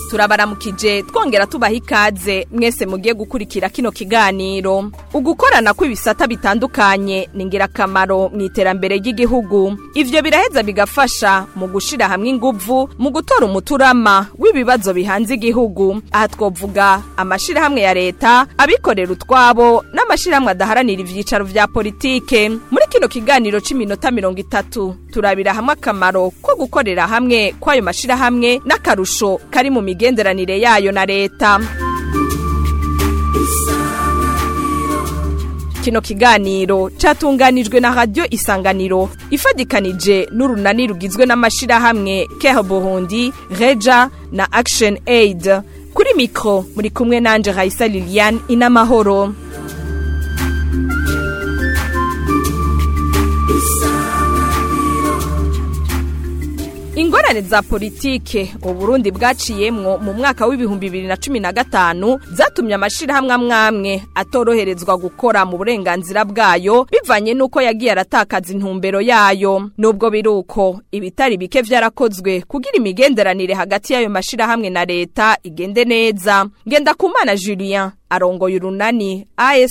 turabaramukije twongera tubaha ikaze mwese mugiye gukurikira kino kiganiro ugukorana kw'ibisata bitandukanye ni ingirakamaro mu iterambere ry'igihugu ivyo biraheza bigafasha mu gushira hamwe inguvu mu gutora umuturama w'ibibazo bihanze igihugu aha twovuga amashirahamwe ya leta abikorera utwabo n'amashirahamwe adaharanira ivyicaro vya politike muri kino kiganiro c'iminota mirongo itatu turabira hamwe akamaro ko gukorera hamwe kw'ayo mashirahamwe n'akarusho kari mu migenderanire yayo na leta kino kiganiro catunganijwe na radio isanganiro ifadikanije n'urunani rugizwe n'amashirahamwe Care Burundi Reja na Action Aid kuri mikro muri kumwe nanje Raisa Liliane inamahoro ingorane za politike uburundi bwaciyemwo mu mwaka w'ibihumbi bibiri na cumi na gatanu zatumye amashirahamwe amwamwe atoroherezwa gukora mu burenganzira bwayo bivanye n'uko yagiye aratakaza intumbero yayo nubwo biri uko ibitari bike vyarakozwe kugira imigenderanire hagati y'ayo mashirahamwe na leta igende neza ngendakumana julien arongoye urunani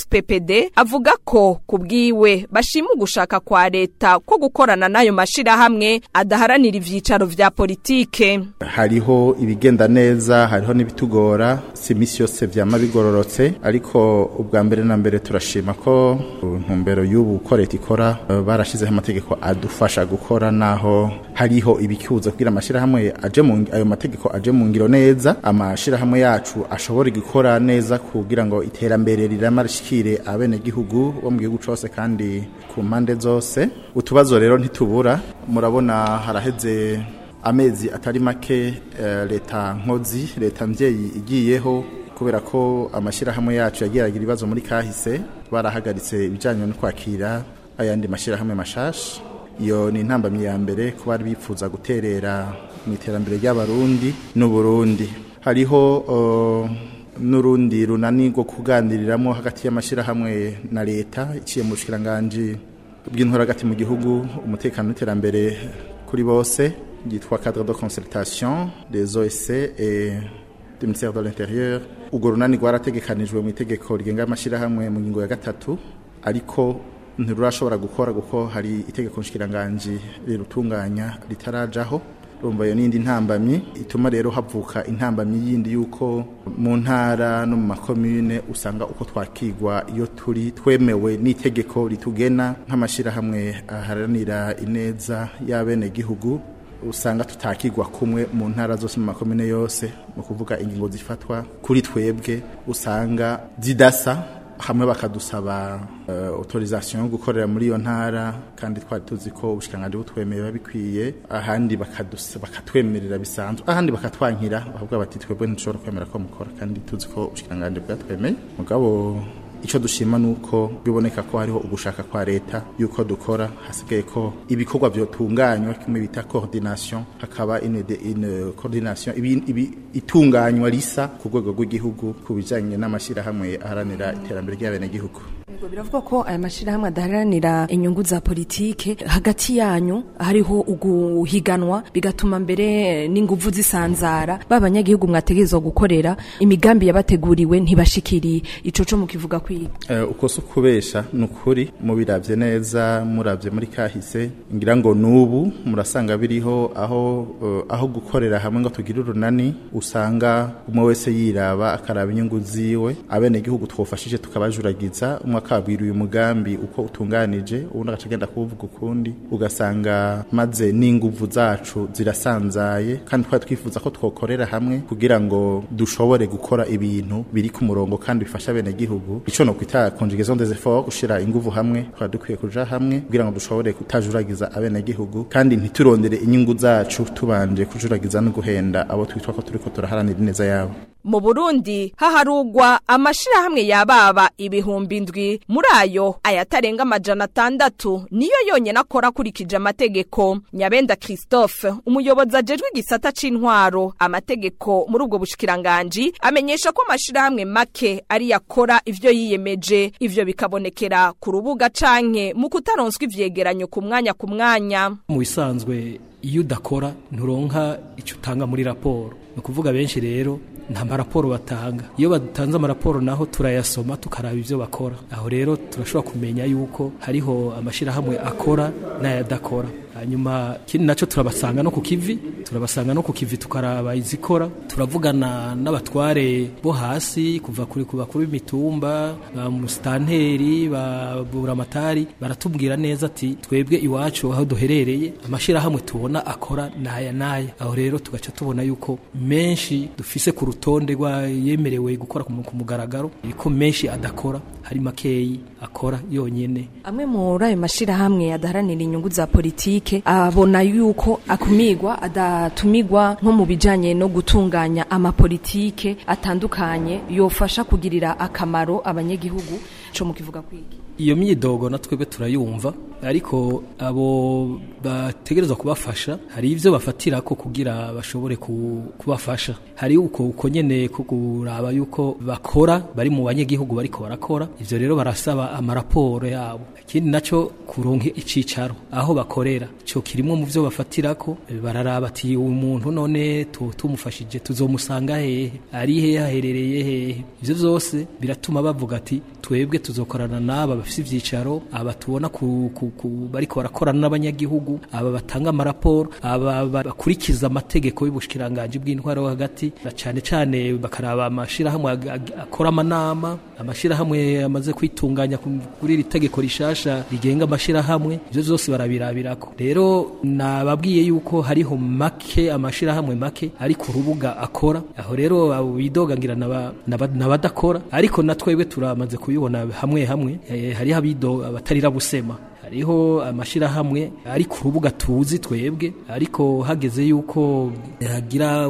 ASPPD avuga ko kubwiwe bashima ugushaka kwa leta ko gukorana n'ayo mashirahamwe adaharanira ivyicaro vya politike hariho ibigenda neza hariho n'ibitugora si imisi yose vyama bigororotse ariko ubwa mbere na mbere turashima ko ntumbero y'ubu uko leta ikora barashizeho amategeko adufasha gukora naho hariho ibikibuza kugira amashirahamwe aje mu ayo mategeko aje mu ngiro neza amashirahamwe yacu ashobora gukora neza kugira ngo iterambere rirama rishikire abenegihugu bo mu gihugu cose kandi ku mpande zose utubazo rero ntitubura murabona haraheze amezi atari make uh, leta nkozi leta mvyeyi igiyeho kubera ko amashirahamwe yacu yagiragira ibibazo muri kahise barahagaritse ibijanye no kwakira ayandi mashirahamwe mashasha iyo ni intambamyi ya mbere ko bari bifuza guterera mu iterambere ry'abarundi n'uburundi hariho uh, n'urundi runani rwo kuganiriramo hagati y'amashyirahamwe na leta iciye mu bushikiranganji bw'intora hagati mu gihugu umutekano n'iterambere kuri bose ryitwa cadre de concertation des OSC et du ministère de l'intérieur urwo runani rwarategekanijwe mu itegeko rigenga amashyirahamwe mu ngingo ya gatatu ariko ntirurashobora gukora kuko hari itegeko nshikiranganji rirutunganya ritarajaho rumva iyo n'indi ntambamyi ituma rero havuka intambamyi yindi yuko mu ntara no mu makomune usanga uko twakigwa iyo turi twemewe n'itegeko ritugena nk'amashyirahamwe aharanira ineza y'abenegihugu usanga tutakigwa kumwe mu ntara zose mu makomune yose mu kuvuga ingingo zifatwa kuri twebwe usanga zidasa hamwe bakadusaba uh, autorisation yo gukorera muri iyo ntara kandi twari tuzi ko ubushikanganje butwemeye babikwiye ahandi bakatwemerera bisanzwe ahandi bakatwankira bavuga bati twebwe ntishobora kwemera ko mukora kandi tuzi ko ubushikanganje bwatwemeye mugabo icyo dushima nuko biboneka ko hariho ugushaka kwa leta yuko dukora hasigaye ko ibikorwa byotunganywa kimwe bita coordination hakaba une une coordination ibi, ibi itunganywa risa ku rwego rw'igihugu ku bijanye n'amashirahamwe aharanira iterambere ry'abenegihugu biravuga ko aya mashirahamwe adaharanira inyungu za politike hagati yanyu hariho uguhiganwa bigatuma mbere n'inguvu zisanzara b'abanyagihugu mwategerezwa gukorera imigambi yabateguriwe ntibashikiriye ico co mukivuga kwiga uh, uko so kubesha nukuri mubiravye neza muravye muri kahise ngira ngo nubu murasanga biriho aho uh, aho gukorera hamwe ngo tugire urunani usanga umwe wese yiraba akaraba inyungu ziwe abenegihugu twofashije tukabajuragiza umwe akabwira uyu mugambi uko utunganije ubundi agaca agenda kuwuvuga ukundi ugasanga maze n'inguvu zacu zirasanzaye kandi twari twifuza ko twokorera hamwe kugira ngo dushobore gukora ibintu biri ku murongo kandi bifasha bene gihugu ico no kwita conjugaison des efforts gushira inguvu hamwe twari dukwiye kuja hamwe kugira ngo dushobore kutajuragiza abene gihugu kandi ntiturondere inyungu zacu tubanje kujuragiza no guhenda abo twitwa ko turiko turaharanira ineza yabo mu Burundi haharugwa amashirahamwe yababa ibihumbi indwi muri ayo ayatarenga amajana atandatu niyo yonyene akora akurikije amategeko Nyabenda Christophe umuyobozi ajejwe igisata c'intwaro amategeko muri ubwo bushikiranganji amenyesha ko amashirahamwe make ari yakora ivyo yiyemeje ivyo bikabonekera ku rubuga canke mu kutaronswa ivyegeranyo ku mwanya ku mwanya mu bisanzwe iyo udakora nturonka icyo utanga muri raporo ni ukuvuga benshi rero nta maraporo batanga iyo batanze amaraporo naho turayasoma tukaraba ibyo bakora aho rero turashobora kumenya yuko hariho amashyirahamwe akora n'ayadakora hanyuma ikindi nacyo turabasanga no ku kivi turabasanga no ku kivi tukaraba izikora turavugana n'abatware bo hasi kuva kuri ku bakuru b'imitumba ba musitanteri ba buramatari baratubwira neza ati twebwe iwacu aho duherereye amashyirahamwe tubona akora n'aya n'aya aho rero tugaca tubona yuko menshi dufise ku rutonde yemerewe gukora ku mugaragaro ariko menshi adakora hari makeyi akora yonyine amwe muri ayo mashyirahamwe adaharanira inyungu za politike abona yuko akumigwa adatumigwa nko mu bijyanye no gutunganya amapolitike atandukanye yofasha kugirira akamaro abanyagihugu cyo mukivuga kwiki iyo myidogo na twebwe turayumva ariko abo bategerezwa kubafasha hari ibyo bafatira ko kugira bashobore kubafasha hari uko uko nyene ko kuraba yuko bakora bari mu banyagihugu bariko barakora ivyo rero barasaba amaraporo yabo ikindi naco kuronka icicaro aho bakorera cyo kirimo mu byo bafatira ko bararaba ati uyu muntu none tumufashije tuzomusanga hehe ari hehe haherereye hehe ivyo vyose biratuma bavuga ati twebwe tuzokorana n'aba bafise ivyicaro aba tubona ku, ku, ku bariko barakorana n'abanyagihugu aba batanga amaraporo aba bakurikiza amategeko y'ubushikiranganje bw'intwaro hagati na cane cane bakaraba amashirahamwe akora amanama amashirahamwe amaze kwitunganya kuri iri tegeko rishasha rigenga amashirahamwe ivyo vyose barabirabirako rero nababwiye yuko hariho make amashirahamwe make ari ku rubuga akora aho rero abo bidogangira n'abadakora ariko na twebwe turamaze kubibona hamwe hamwe e, hariho abido abatarira busema hariho amashirahamwe ari ku rubuga tuzi twebwe ariko hageze yuko hagira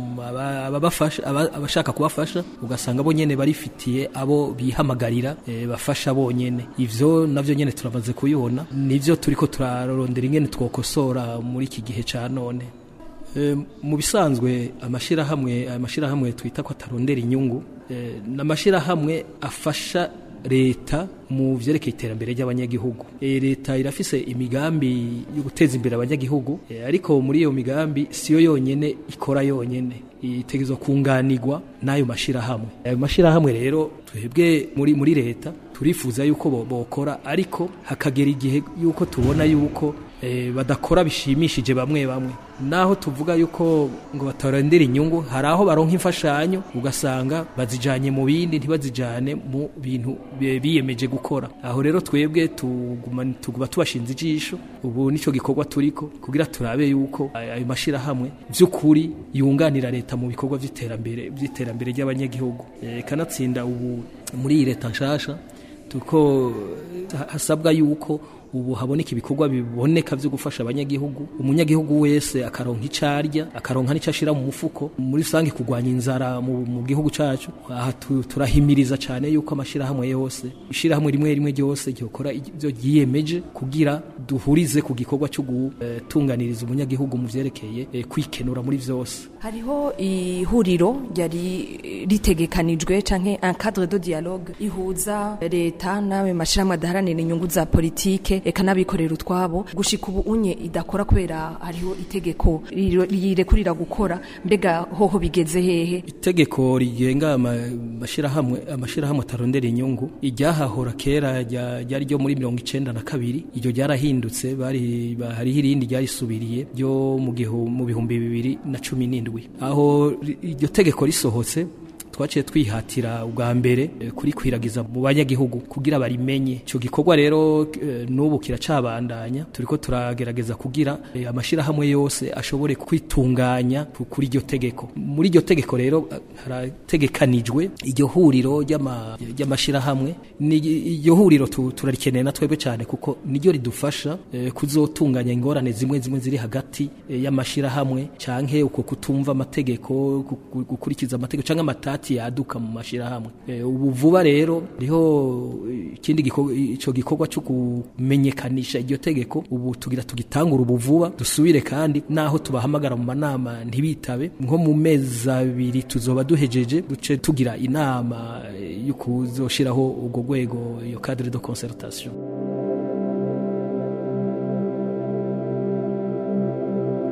ababafasha abashaka kubafasha ugasanga bo nyene barifitiye abo bihamagarira e, bafasha bonyene ivyo navyo nyene turamaze kubibona nivyo turiko turarondera ingene twokosora muri iki gihe ca none e, mu bisanzwe amashirahamwe amashirahamwe twita ko atarondera inyungu e, n'amashirahamwe afasha leta mu vyerekeye iterambere ry'abanyagihugu e, leta irafise imigambi yo guteza imbere abanyagihugu e, ariko muri iyo migambi siyo yonyene ikora yonyene itegezwa kunganirwa n'ayo mashirahamwe ayo mashirahamwe rero twebwe muri muri leta turifuza yuko bokora ariko hakagera igihe yuko tubona yuko e, badakora bishimishije bamwe bamwe naho tuvuga yuko ngo batarondera inyungu hari aho baronka imfashanyo ugasanga bazijanye mu bindi ntibazijane mu bintu biyemeje gukora aho rero twebwe tuguma tuguma tubashinze ijisho ubu nico gikorwa turiko kugira turabe yuko ayo mashirahamwe vy'ukuri yunganira leta mu bikorwa vy'iterambere vy'iterambere ry'abanyagihugu e, kanatsinda ubu muri iyi leta nshasha tuko hasabwa yuko ubu haboneka ibikorwa biboneka byo gufasha abanyagihugu umunyagihugu wese akaronka icarya akaronka n'ico ashira mu mufuko muri rusange kurwanya inzara mu, mu gihugu cacu aha turahimiriza cane yuko amashirahamwe yose ishirahamwe rimwe rimwe ryose ryokora ivyo ryiyemeje kugira duhurize ku gikorwa cyo gutunganiriza uh, umunyagihugu mu vyerekeye uh, kwikenura muri vyose hariho ihuriro ryari ritegekanijwe canke un cadre de dialogue ihuza leta n'ayo mashirahamwe adaharanira inyungu za politike eka n'abikorera utwabo gushika ubu unye idakora kubera hariho itegeko rirekurira gukora mbega hoho bigeze hehe itegeko rigenga amashirahamwe amashirahamwe atarondera inyungu iryahahora kera ryari ryo muri mirongo icenda na kabiri iryo ryarahindutse bari hariho irindi ryarisubiriye ryo mu bihumbi bibiri na cumi n'indwi aho iryo tegeko risohotse twaciye twihatira ubwa mbere kurikwiragiza mu banyagihugu kugira barimenye icyo gikorwa rero n'ubu kiracabandanya turiko turagerageza kugira amashirahamwe yose ashobore kwitunganya kuri iryo tegeko muri iryo tegeko rero harategekanijwe iryo huriro ry'amashirahamwe iryo huriro turarikeneye na twebwe cyane kuko niryo ridufasha kuzotunganya ingorane zimwe zimwe ziri hagati y'amashirahamwe canke uko kutumva amategeko gukurikiza amategeko canke amatati yaduka mu mashirahamwe ubu vuba rero riho ikindi ico gikorwa cyo kumenyekanisha iryo tegeko ubu tugira tugitangura ubu vuba dusubire kandi naho tubahamagara mu manama ntibitabe nko mu mezi abiri tuzoba duhejeje duce tugira inama yo kuzoshiraho ubwo rwego iyo cadre de concertation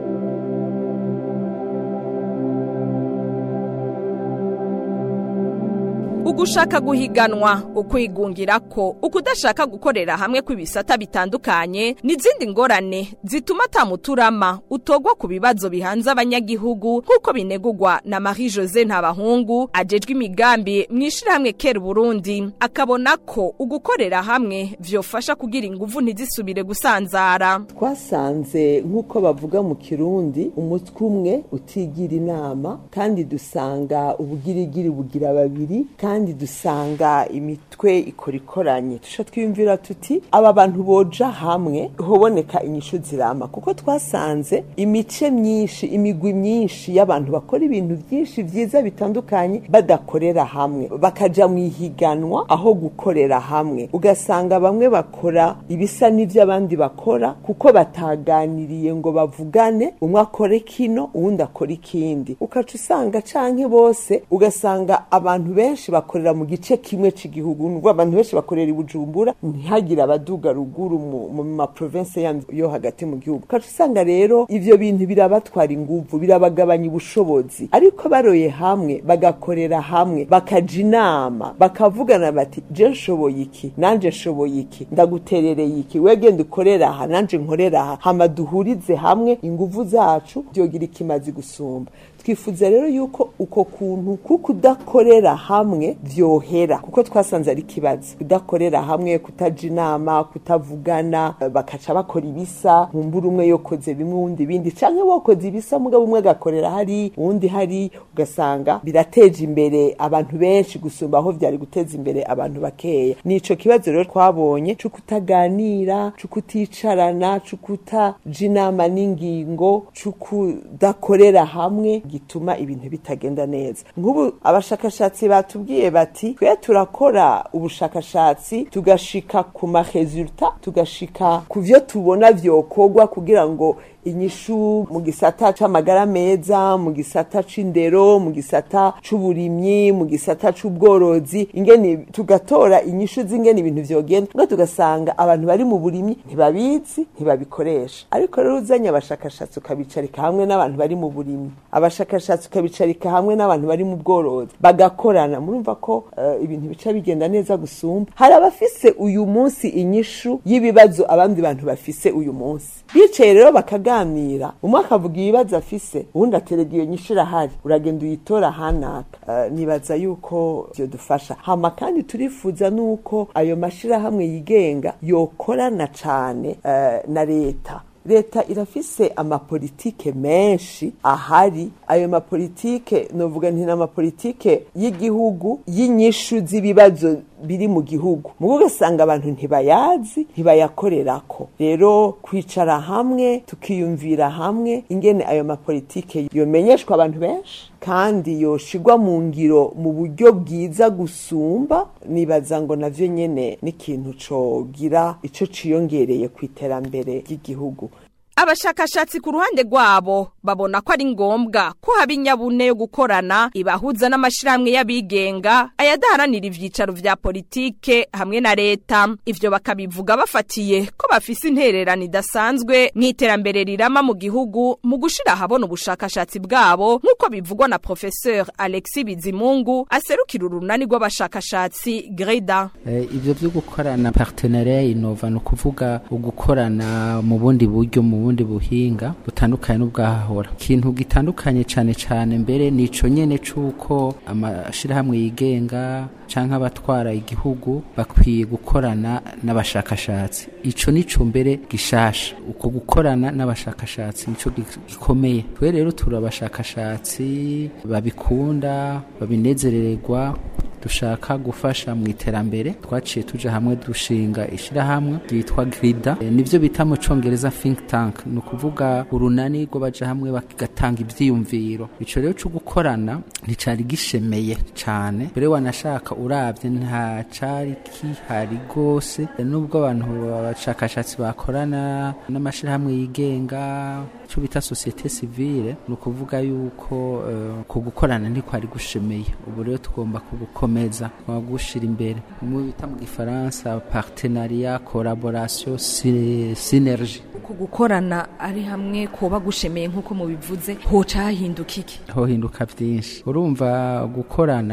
ugushaka guhiganwa ukwigungira ko ukudashaka gukorera hamwe kw'ibisata bitandukanye n'izindi ngorane zituma atamuturama utogwa ku bibazo bihanze abanyagihugu nk'uko binegurwa na Marie Jose Ntabahungu ajejwe imigambi mw'ishirahamwe kera Burundi akabona ko ugukorera hamwe vyofasha kugira inguvu ntizisubire gusanzara twasanze nk'uko bavuga mu kirundi umutwe umwe utigira inama kandi dusanga ubugirigiri bugira babiri kandi dusanga imitwe ikora ikoranye tusha twiyumvira tuti aba bantu boja hamwe hoboneka inyishu zirama kuko twasanze imice myinshi imigwi myinshi y'abantu bakora ibintu byinshi vyiza bitandukanye badakorera hamwe bakaja mu ihiganwa aho gukorera hamwe ugasanga bamwe bakora ibisa n'ivyo abandi bakora kuko bataganiriye ngo bavugane umwe akore kino uwundi akora ikindi ukaca usanga canke bose ugasanga abantu benshi bakorera mu gice kimwe c'igihugu nubwo abantu benshi bakorera i Bujumbura ntihagire abaduga ruguru mu, mu ma province yandi yo hagati mu gihugu ukaca usanga rero ivyo bintu birabatwara inguvu birabagabanya ubushobozi ariko baroye hamwe bagakorera hamwe bakaja inama bakavugana bati je nshoboye iki nanje nshoboye iki ndaguterereye iki wegenda ukorera aha nanje nkorera aha hama duhurize hamwe inguvu zacu vyogira ikimazi gusumba twifuza rero yuko uko kuntu kuko udakorera hamwe vyohera kuko twasanze ari ikibazo kudakorera hamwe kutaja inama kutavugana bakaca bakora ibisa nkumbura umwe yokoze bimwe uwundi ibindi canke wokoze ibisa mugabo umwe agakorera hari uwundi hari ugasanga birateje imbere abantu benshi gusumba aho vyari guteza imbere abantu bakeya nico kibazo rero twabonye co kutaganira co kuticarana co kutaja inama n'ingingo co kudakorera hamwe gituma ibintu bitagenda neza nk'ubu abashakashatsi batubwiye bati twe turakora ubushakashatsi tugashika ku maresulta tugashika ku vyo tubona vyokorwa kugira ngo inyishu mu gisata c'amagara meza mu gisata c'indero mu gisata c'uburimyi mu gisata c'ubworozi ingene tugatora inyishu z'ingene ibintu vyogenda ngo tugasanga abantu bari mu burimyi ntibabizi ntibabikoresha ariko rero uzanye abashakashatsi ukabicarika hamwe n'abantu bari mu burimyi abashakashatsi ukabicarika hamwe n'abantu bari mu bworozi bagakorana murumva ko uh, ibintu bica bigenda neza gusumba hari abafise uyu munsi inyishu y'ibibazo abandi bantu bafise uyu munsi bicaye rero bakaga kuganira umwe akavuga ibibazo afise uwundi aterega iyo nyishu irahari uragenda uyitora hanaka uh, nibaza yuko vyo dufasha hama kandi turifuza nuko ayo mashirahamwe yigenga yokorana cane uh, na leta leta irafise amapolitike menshi ahari ayo mapolitike novuga nti n'amapolitike y'igihugu y'inyishu z'ibibazo biri mu gihugu mugo ugasanga abantu ntibayazi ntibayakorerako rero kwicara hamwe tukiyumvira hamwe ingene ayo mapolitike yomenyeshwa abantu benshi kandi yoshigwa mu ngiro mu buryo bwiza gusumba nibaza ngo navyo nyene n'ikintu cogira ico ciyongereye ku iterambere ry'igihugu abashakashatsi ku ruhande rwabo babona ko ari ngombwa ko haba inyabune yo gukorana ibahuza n'amashirahamwe y'abigenga ayadaharanira ivyicaro vya politike hamwe na leta ivyo bakabivuga bafatiye ko bafise intererano idasanzwe mw'iterambere rirama mu gihugu mu gushira ahabona ubushakashatsi bwabo nk'uko bivugwa na professeur Alexis Bizimungu aserukira urunani rw'abashakashatsi Greda eh, ivyo vyo gukorana partenariat innova no kuvuga ugukorana mu bundi buryo mu bundi buhinga butandukanye n'ubwahahora ikintu gitandukanye cyane cyane mbere nico nyene cuko amashirahamwe yigenga canke abatwara igihugu bakwiye gukorana n'abashakashatsi ico nico mbere gishasha uko gukorana n'abashakashatsi nico gikomeye twe rero turi abashakashatsi babikunda babinezerererwa dushaka gufasha mu iterambere twaciye tuja hamwe dushinga ishirahamwe ryitwa grida e, nivyo bita mu congereza think tank ni ukuvuga urunani rwo baja hamwe bagatanga ivyiyumviro ico rero co gukorana nticari gishemeye cane mbere wanashaka uravye nta cari kihari gose nubwo abantu abashakashatsi bakorana n'amashirahamwe yigenga cyo bita societe civile ni ukuvuga yuko uh, ku gukorana ntikwari gushemeye ubu rero tugomba kugukomeza gushira imbere mu bita mu gifaransa partenariat collaboration synergie ku gukorana ari hamwe kuba gushemeye nk'uko mubivuze hoca hahinduka iki hohinduka byinshi urumva gukorana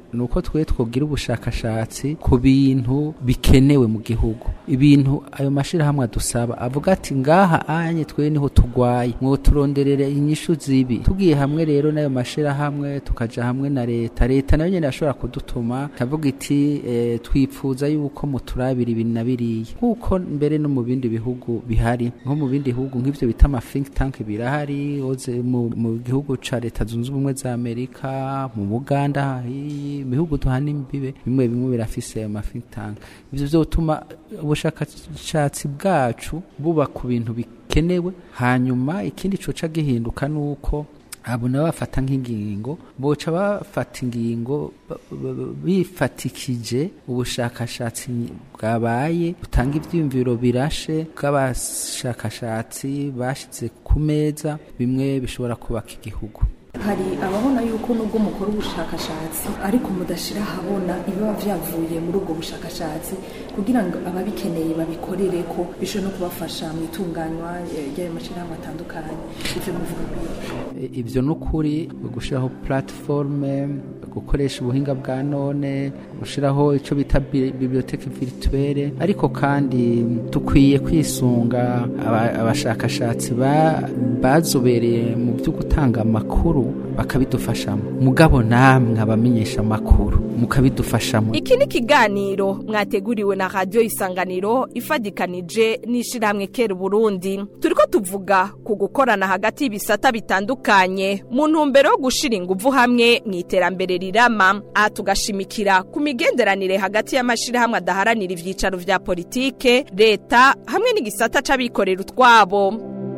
nuko twe twogira ubushakashatsi ku bintu bikenewe mu gihugu ibintu ayo mashirahamwe adusaba avuga ati ngaha anye twe niho tugwaye mwo turonderere inyishu zibi tugiye hamwe rero n'ayo mashirahamwe tukaja hamwe na leta leta nayo nyene yashobora kudutuma kavuga iti e, twipfuza yuko muturabira ibintu na biriya nk'uko mbere no mu bindi bihugu bihari nko mu bindi bihugu nk'ivyo bita ama think tank birahari oze mu, mu gihugu ca leta zunze ubumwe za amerika mu buganda hi- mu bihugu duhana imbibe bimwe bimwe birafise ayo ma think tank ivyo vyotuma ubushakashatsi bwacu buba ku bintu bikenewe hanyuma ikindi coca gihinduka nuko abo nabo bafata nk'ingingo boca bafata ingingo ba- ba- ba- bifatikije ubushakashatsi bwabaye butanga ivyiyumviro birashe bw'abashakashatsi bashize ku meza bimwe bishobora kubaka igihugu hari ababona yuko nubwo mukora ubushakashatsi ariko mudashira ahabona ibiba vyavuye muri ubwo bushakashatsi kugira ngo ababikeneye babikorere ko bishobora no kubafasha mu itunganywa eh, ry'ayo mashirahamwe atandukanye ivyo muvuga kwiki E, ivyo nukuri gushiraho platforme gukoresha ubuhinga bwa none gushiraho ico bita bi- biblioteke virtuelle ariko kandi dukwiye kwisunga aba- abashakashatsi ba- bazobereye mu byo gutanga amakuru bakabidufashamo mugabo namwe abamenyesha amakuru mukabidufashamo iki ni ikiganiro mwateguriwe na radiyo isanganiro ifadikanije n'ishyirahamwe kera uburundi turi ko tuvuga ku gukorana hagati y'ibisata bitandukanye mu ntumbero yo gushyira ingufu hamwe mu iterambere rirama aha tugashimikira ku migenderanire hagati y'amashyirahamwe adaharanira ibyicaro vya politike leta hamwe n'igisata c'abikorera utwabo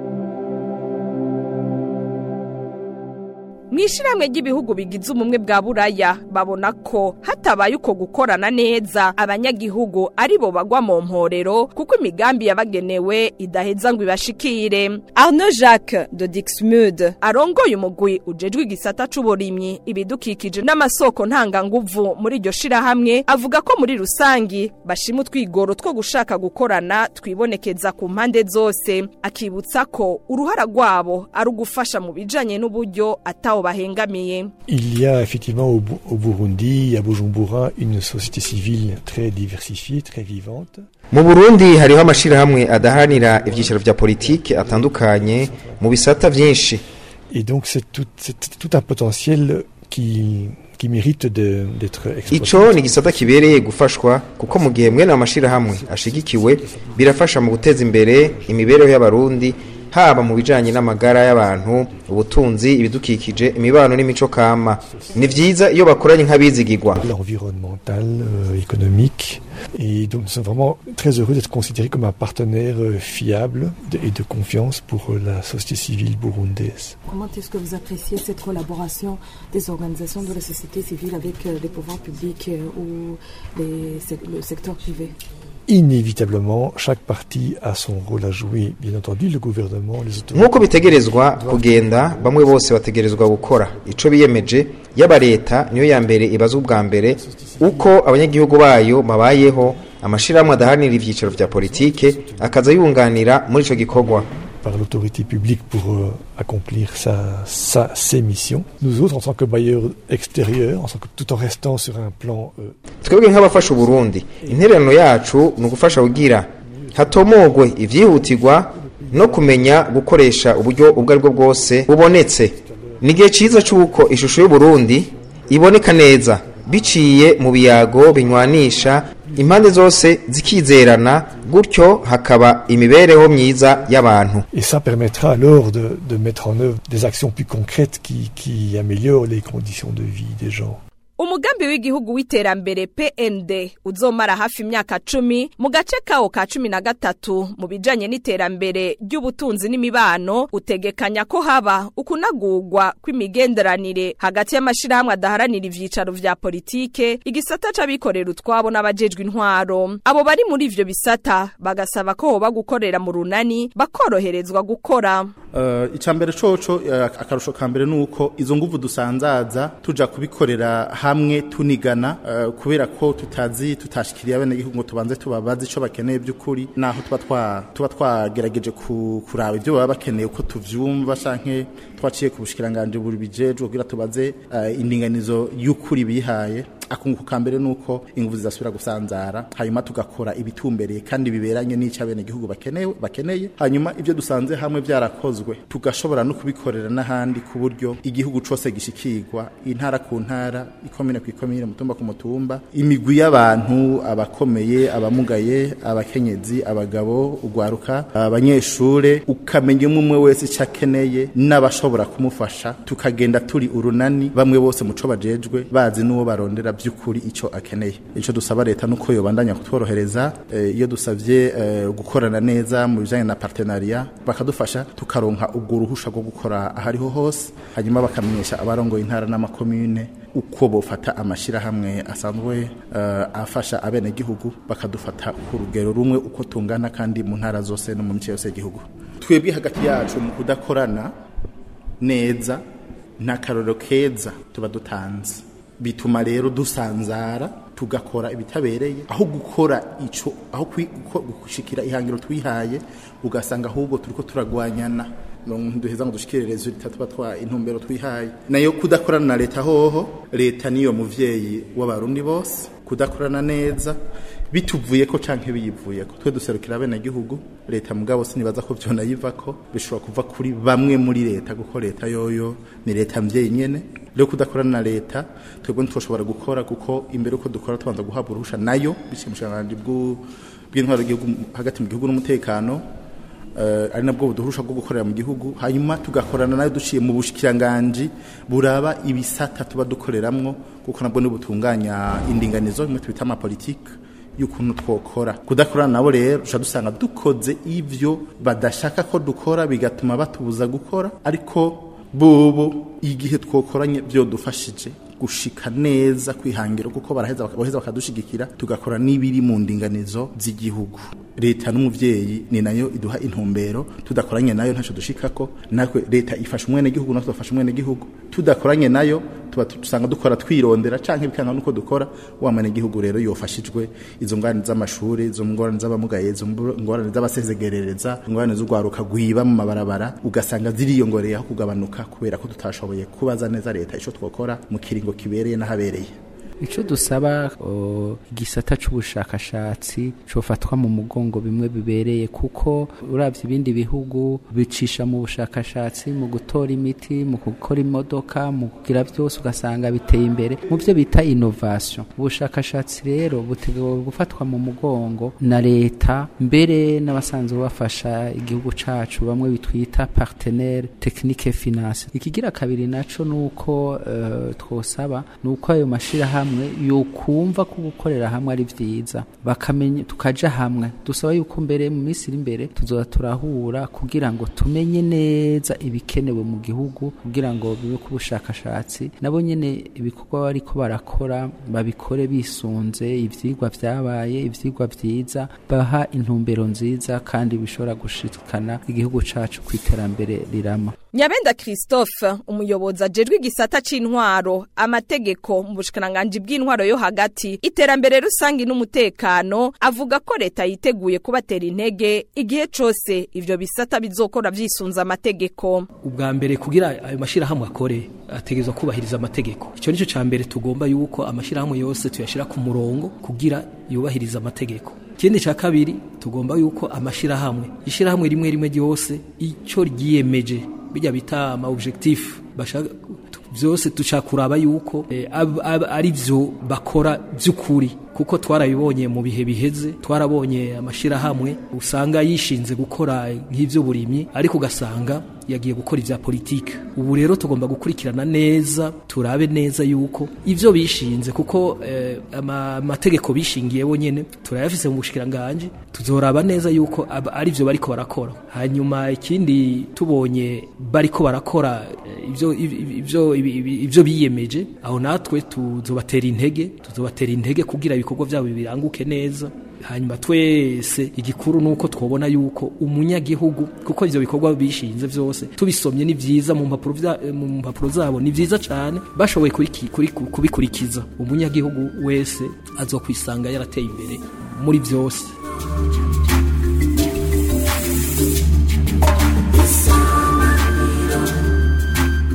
mu ishyirahamwe ry'ibihugu bigize ubumwe bwa buraya babona ko hatabaye uko gukorana neza abanyagihugu ari bo bagwa mu mporero kuko imigambi yabagenewe idaheza ngo ibashikire arno jacques de dixmude arongoye umugwi ujejwe igisata c'uburimyi ibidukikije n'amasoko ntanganguvu muri iryo shirahamwe avuga ko muri rusangi bashima utwigoro two gushaka gukorana twibonekeza ku mpande zose akibutsa ko uruhara rwabo ari ugufasha mu bijanye n'uburyo atawo bahengamiye Il y a effectivement au, Bu- au Burundi, à Bujumbura, une société civile très diversifiée, très vivante. mu burundi hariho amashirahamwe adaharanira ibyicaro vya politiki atandukanye mu bisata vyinshi Et donc c'est tout, c'est tout un potentiel qui, qui mérite de- d'être exploité. ico ni igisata kibereye gufashwa kuko mu gihe mwene amashirahamwe ashigikiwe birafasha mu guteza imbere imibereho y'abarundi haba mu bijanye n'amagara y'abantu ubutunzi ibidukikije imibano n'imico kama ni vyiza iyo bakoranye nk'abizigirwa l'environnemental, euh, économique. Et donc nous sommes vraiment très heureux d'être considérés comme un partenaire euh, fiable de- et de confiance pour euh, la société civile burundaise. Comment est-ce que vous appréciez cette collaboration des organisations de la société civile avec euh, les pouvoirs publics euh, ou les sec- le secteur privé Inévitablement, chaque parti a son rôle à jouer. Bien entendu, le gouvernement, les autorités. nk'uko bitegerezwa kugenda bamwe bose bategerezwa gukora ico biyemeje yaba leta niyo ya mbere ibaza ubwa mbere uko abanyagihugu bayo babayeho amashirahamwe adaharanira ivyicaro vya politike akaza yunganira muri ico gikorwa par l'autorité publique pour euh, accomplir sa, sa, ses missions. Nous autres, en tant que bailleurs extérieurs, en tant que, tout en restant sur un plan euh, twebwe nk'abafasha uburundi intererano yacu ni ugufasha kugira hatomogwe ivyihutirwa no kumenya gukoresha uburyo ubwo ari bwo bwose bubonetse ni igihe ciza c'uko ishusho y'uburundi iboneka neza biciye mu biyago binywanisha impande zose zikizerana gutyo hakaba imibereho myiza y'abantu Et ça permettra alors de, de mettre en œuvre des actions plus concrètes qui, qui améliorent les conditions de vie des gens. umugambi w'igihugu w'iterambere pnd uzomara hafi imyaka cumi mu gace kawo ka cumi na gatatu mu bijanye n'iterambere ry'ubutunzi n'imibano utegekanya ko haba ukunagurwa kw'imigenderanire hagati y'amashirahamwe adaharanira ivyicaro vya politike igisata c'abikorera utwabo n'abajejwe intwaro abo bari muri ivyo bisata bagasaba ko hoba gukorera mu runani bakoroherezwa gukora Uh, icambere coco uh, akarusho ka mbere nuko izo nguvu dusanzaza tuja kubikorera hamwe tunigana uh, kubera ko tutazi tutashikiriye abene gihugu ngo tubanze tubabaze ico bakeneye by'ukuri naho tuba twa tuba twagerageje ku, kuraba ibyo baba bakeneye uko tuvyumva canke twaciye ku bushikiranganje buri bijejwe kugira tubaze uh, indinganizo y'ukuri bihaye akunguko ka mbere nuko inguvu zidasubira gusanzara hanyuma tugakora ibitumbereye kandi biberanye n'icyo abenegihugu bakeneye bakeneye hanyuma ibyo dusanze hamwe byarakozwe tugashobora no kubikorera n'ahandi ku buryo igihugu cose gishikirwa intara ku ntara ikomine ku ikomine mutumba ku mutumba imigwi y'abantu abakomeye abamugaye abakenyezi abagabo ugwaruka abanyeshure ukamenya umwe umwe wese icyo akeneye n'abashobora kumufasha tukagenda turi urunani bamwe bose muco bajejwe bazi n'uwo barondera by'ukuri icyo akeneye icyo dusaba leta nuko yobandanya kutworohereza eh, iyo dusavye eh, gukorana neza mu bijanye na partenariat bakadufasha tukaronka ubwo ruhusha rwo gukora ahariho hose hanyuma bakamenyesha abarongoye intara n'amakomune uko bofata amashirahamwe asanzwe uh, afasha abenegihugu bakadufata ku rugero rumwe uko tungana kandi mu ntara zose no mu mice yose y'igihugu twebwe hagati yacu mu kudakorana neza nta karorero keza tuba dutanze bituma rero dusanzara tugakora ibitabereye aho gukora ico aho gushikira ihangiro twihaye ugasanga ahubwo turiko turagwanyana duheza ngo dushikire resultat tuba twa intumbero twihaye nayo kudakorana na leta hoho leta niyo muvyeyi w'abarundi bose kudakorana neza bituvuye ko canke biyivuye ko twe duserukira bene gihugu leta mugabo sinibaza ko vyona yivako bishobora kuva kuri bamwe muri leta kuko leta yoyo ni leta mvyeyi nyene rero kudakorana na leta twebwe ntitwoshobora gukora kuko imbere uko dukora tubanza guhabwa uruhusha nayo biciye mu bushikiranganji bw'intwaro y'igihugu hagati mu gihugu n'umutekano uh, ari nabwo buduhurusha bwo gukorera mu gihugu hanyuma tugakorana nayo duciye mu bushikiranganji buraba ibisata tuba dukoreramwo kuko nabwo nibutunganya indinganizo imwe twita amapolitike y'ukuntu twokora kudakorana nabo rero duca dusanga dukoze ivyo badashaka ko dukora bigatuma batubuza gukora ariko bobo igihe twokoranye byodufashije gushika neza kwihangira kuko baraheza baheza bakadushigikira tugakora n'ibiri mu ndinganizo z'igihugu leta n'umuvyeyi ni nayo iduha intumbero tudakoranye nayo ntaco dushikako natwe leta ifasha umwene gihugu natwe dufasha umwene gihugu tudakoranye nayo tuba dusanga dukora twirondera canke bikanga nuko dukora wa mwene gihugu rero yofashijwe izo ngorane z'amashuri izo ngorane z'abamugaye izo ngorane z'abasezegerereza ingorane z'ugwaruka gwiba mu mabarabara ugasanga ziriyongoreye aho kugabanuka kubera ko tutashoboye kubaza neza leta ico twokora mu kiringo kibereye n'ahabereye icyo dusaba igisata cy'ubushakashatsi cofatwa mu mugongo bimwe bibereye kuko urabye ibindi bihugu bicisha mu bushakashatsi mu gutora imiti mu gukora imodoka mu kugira byose ugasanga biteye imbere mu byo bita innovation ubushakashatsi rero butegewe gufatwa mu mugongo na leta mbere n'abasanzwe bafasha igihugu cacu bamwe bitwita partenaire technique finance ikigira kabiri naco nuko uh, twosaba nuko ayo mashirahamwe hamwe yokumva ko gukorera hamwe ari vyiza bakamenya tukaja hamwe dusaba yuko mbere mu minsi iri imbere tuzoza turahura kugira ngo tumenye neza ibikenewe mu gihugu kugira ngo bibe ku bushakashatsi nabo nyene ibikorwa bariko barakora babikore bisunze ivyigwa vyabaye ivyigwa vyiza baha intumbero nziza kandi bishobora gushikana igihugu cacu ku iterambere rirama nyabenda christophe umuyobozi ajejwe igisata c'intwaro amategeko mu bushikiranganji bw'intwaro yo hagati iterambere rusangi n'umutekano avuga ko leta yiteguye kubatera intege igihe cose ivyo bisata bizokora vyisunza amategeko ubwa mbere kugira ayo mashirahamwe akore ategerezwa kubahiriza amategeko ico nico ca mbere tugomba yuko amashirahamwe yose tuyashira ku murongo kugira yubahiriza amategeko ikindi ca kabiri tugomba yuko amashirahamwe ishirahamwe rimwe rimwe ryose ico ryiyemeje bijya bita ama objectif bashaka byose tucakuraba yuko eh, ab, ab, ari byo bakora by'ukuri kuko twarabibonye mu bihe biheze twarabonye amashirahamwe usanga yishinze gukora nk'ivyo burimyi ariko ugasanga yagiye gukora ivya politike ubu rero tugomba gukurikirana neza turabe neza yuko ivyo bishinze kuko eh, amategeko bishingiye bonyene turayafise mu bushikiranganje tuzoraba neza yuko ari byo bariko barakora hanyuma ikindi tubonye bariko barakora ivyo ivyo ivyo biyemeje aho natwe tuzobatera intege tuzobatera intege kugira ibikorwa byabo biranguke neza hanyuma twese igikuru nuko twobona yuko umunyagihugu kuko ivyo bikorwa bishinze vyose tubisomye ni vyiza mu mpapuro mu mpapuro zabo ni vyiza cyane bashoboye kubikurikiza umunyagihugu wese azokwisanga yarateye imbere muri vyose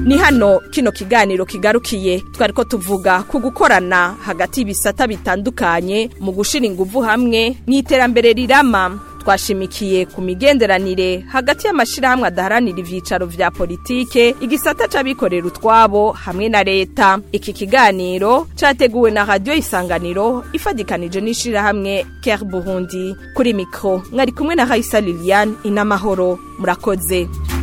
ni hano kino kiganiro kigarukiye twari ko tuvuga ku gukorana hagati y'ibisata bitandukanye mu gushira ingufu hamwe mu iterambere rirama twashimikiye ku migenderanire hagati y'amashirahamwe adaharanira ivyicaro vya politike igisata c'abikorera utwabo hamwe na leta iki kiganiro categuwe na radio isanganiro ifadikanije n'ishirahamwe Care Burundi kuri mikro mwari kumwe na Raisa Liliane inamahoro murakoze